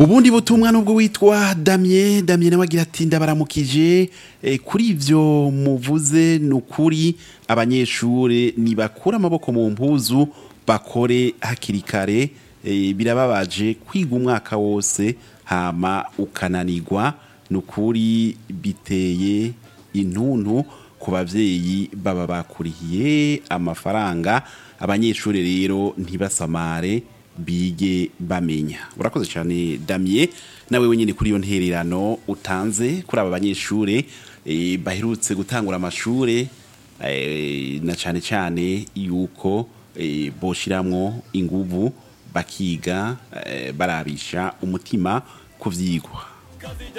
ubundi butumwa nubwo witwa damye damye nawe agira ati ndabaramukije eh, kuri ivyo muvuze ni ukuri abanyeshure nibakura amaboko mu mpuzu bakore hakiri kare eh, birababaje kwiga umwaka wose hama ukananirwa ni ukuri biteye intuntu ku bavyeyi baba bakurihiye amafaranga abanyeshure rero ntibasamare bige bamenya urakoze cyane damye nawe wenyine kuri iyo ntererano utanze kuri aba banyeshure eh, baherutse gutangura amashure eh, na cyane cyane yuko eh, boshiramwo inguvu bakiga eh, barabisha umutima ku vyigwa